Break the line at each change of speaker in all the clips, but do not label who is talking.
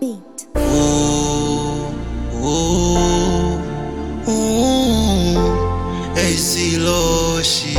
beat.
Ooh, ooh, ooh, AC Loshi.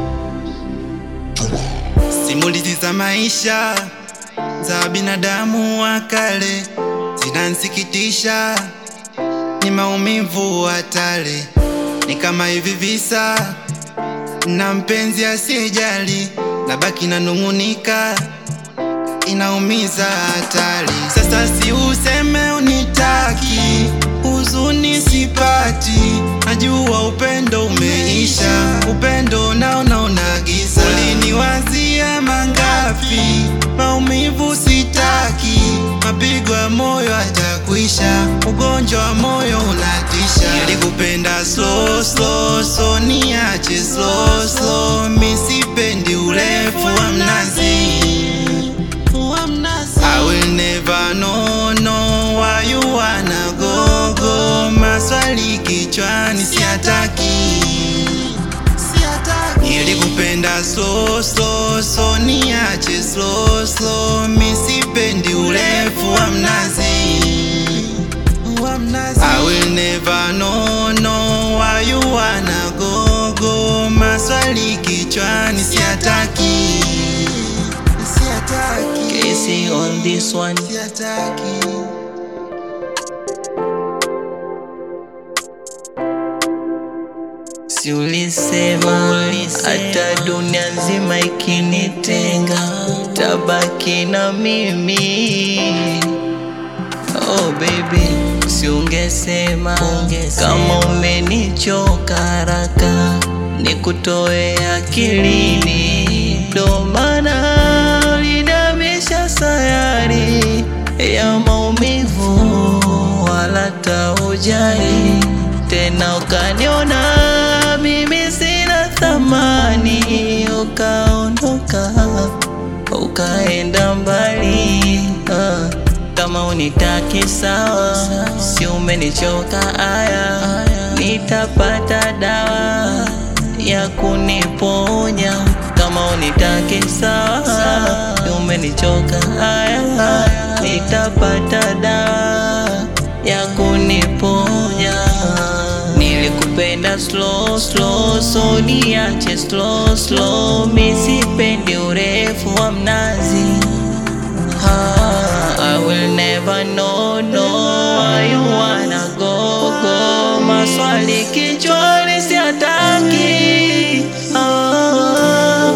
Simulizi za maisha za binadamu wa kale zinansikitisha, ni maumivu hatari, ni kama hivi visa na mpenzi asiyejali, na baki nanung'unika inaumiza hatari. Sasa si useme unitaki, huzuni sipati, najua upendo umeisha, upendo naona unagiza. Uliniwazia mangapi, maumivu sitaki, mapigo ya moyo hatakwisha, ugonjwa wa moyo unatisha. Nilikupenda slow slow, so niache slow slow, mi sipendi urefu wa mnazi. I will never know, know why you wanna go, go. Maswali kichwani siataki, nilikupenda slow, slow, so niache slow, slow. Mi sipendi urefu wa mnazi. I will never know, know why you wanna go, go. Maswali kichwani siataki, siataki.
Casey on this one.
Siataki.
Si ulisema hata dunia nzima ikinitenga tabaki na mimi. Oh baby, si ungesema kama umenichoka haraka nikutoe akilini, ndo maana ulinamisha sayari ya maumivu, wala taujali tena, ukaniona mimi sina thamani, ukaondoka ukaenda mbali ah. Kama unitaki sawa, si umenichoka aya, nitapata dawa ya kuniponya. Kama unitaki sawa, si umenichoka aya, nitapata dawa ya kuniponya. Nilikupenda slow slow, so niache slow slow, mi sipendi urefu wa mnazi. Ah, I will never know, know why you wanna go, go. Maswali kichwani siataki. Ah,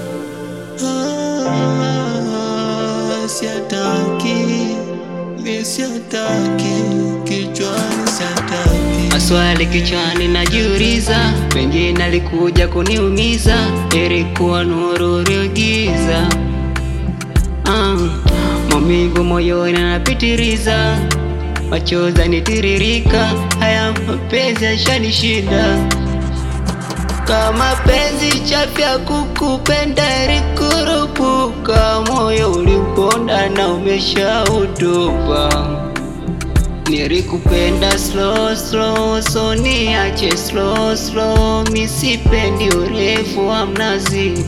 ah, siataki. Mi siataki. Kichwani siataki.
Maswali kichwani najiuliza, pengine alikuja kuniumiza, ilikuwa nuru iliyogiza. Ah, maumivu moyoni yanapitiliza, machozi yanitiririka, haya mapenzi yashanishinda. Kama penzi chapya kukupenda ilikurupuka, moyo uliponda na umeshautupa. Nilikupenda slow slow, so niache slow slow, mi sipendi urefu wa mnazi.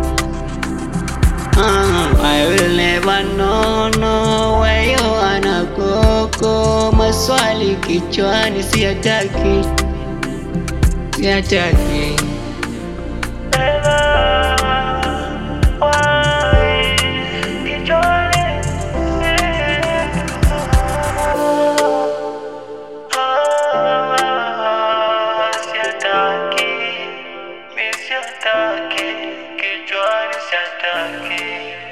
Ah, I will never know, know where you wanna go, go. Maswali kichwani siataki, siataki.
Kichwani siataki